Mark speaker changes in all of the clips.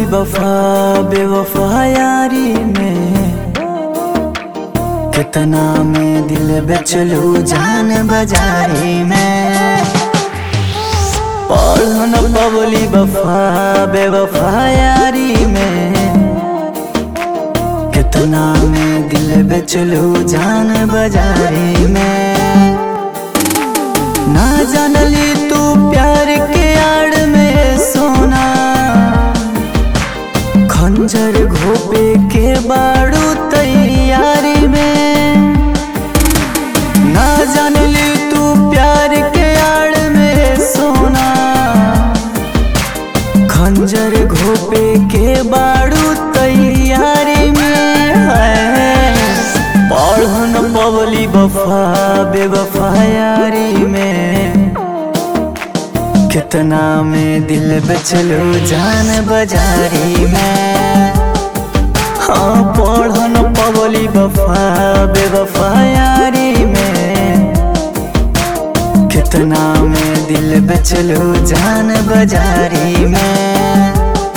Speaker 1: वफा बेवफा यारी में कितना में दिल बेचलू जान बाजारी में पढ़न पवली वफा बेवफा यारी में कितना में दिल बेचलू जान बाजारी में ना जानली तू प्यार के आड़ में सोना खंजर घोपे के बाड़ू तैयारी में ना जानली तू प्यार के आड़ में सोना खंजर घोपे के बाड़ू तैयारी में है पढ़न पवली वफा बेवफा यारी में कितना में दिल बेचलो जान बाजारी में हाँ पढ़न पवली वफा बेवफा यारी में कितना में दिल बेचलो जान बाजारी में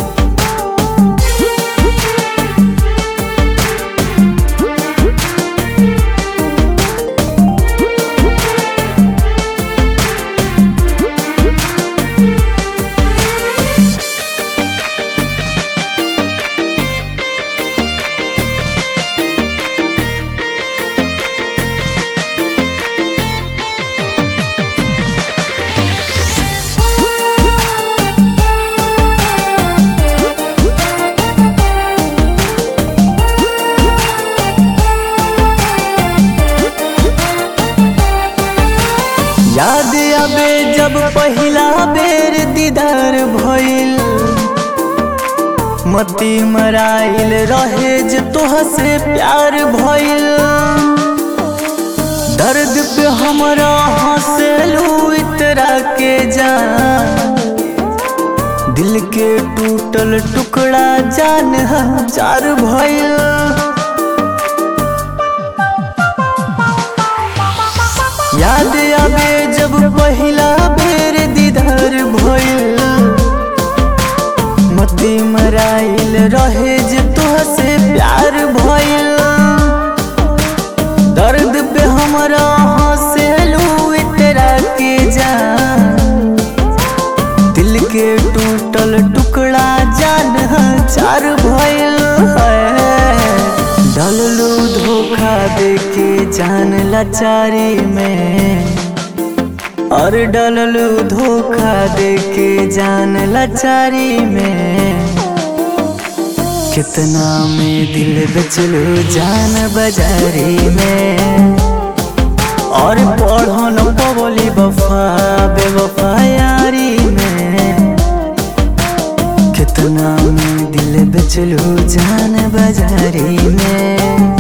Speaker 1: याद आबे जब पहिला बेर दीदार भइल मती मराइल रहे जे तोह से प्यार भइल दर्द पे हमरा हंसलू इतरा के जान दिल के टूटल टुकड़ा जान हजार भइल याद आबे जब पहिला बेर दीदार भइल मती मराइल रहे जे तोह से प्यार भइल दर्द पे हमरा हंसलू इतरा के जान दिल के टूटल टुकड़ा जान चार भइल है डललू धोखा देके जान लाचारी में और डललू धोखा देके जान लाचारी में कितना में दिल बेचलू जान बाजारी में और पढ़न पवली वफा बेवफा यारी में कितना में दिल बेचलू जान बाजारी में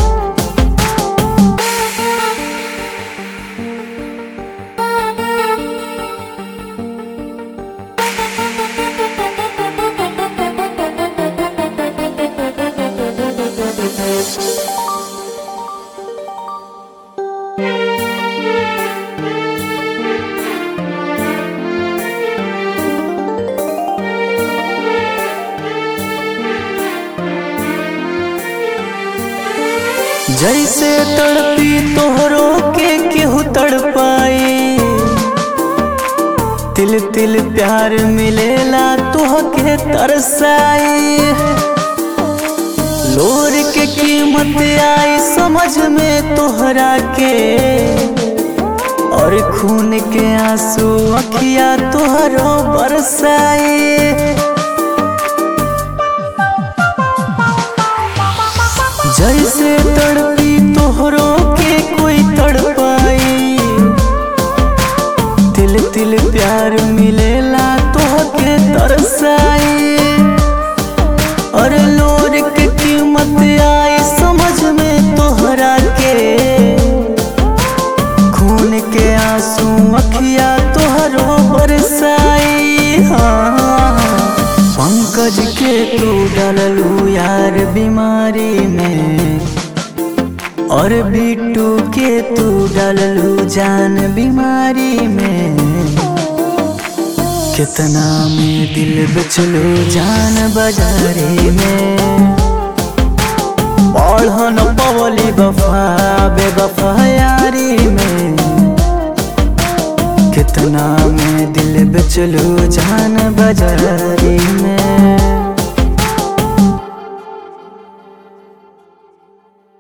Speaker 1: जैसे तड़पी तोहरो के केहू तड़पाई तिल तिल प्यार मिलेला तोह के तरसाई लोर के कीमत आई समझ में तोहरा के और खून के आंसू अखिया तोहरो बरसाई जैसे तड़पी तोहरो के कोई तड़पाई तिल तिल प्यार मिलेला तोह के तरसाई और लोर के कीमत आई समझ में तोहरा के खून के आंसू अखिया तोहरो बरसाई हाँ पंकज के तू डललू यार बीमारी में और बिट्टू के तू डललू जान बीमारी में कितना में दिल बेचलो जान बाजारे में बढ़न पवली बफा बेबफा यारी में कितना में दिल बेचलो जान बाजारे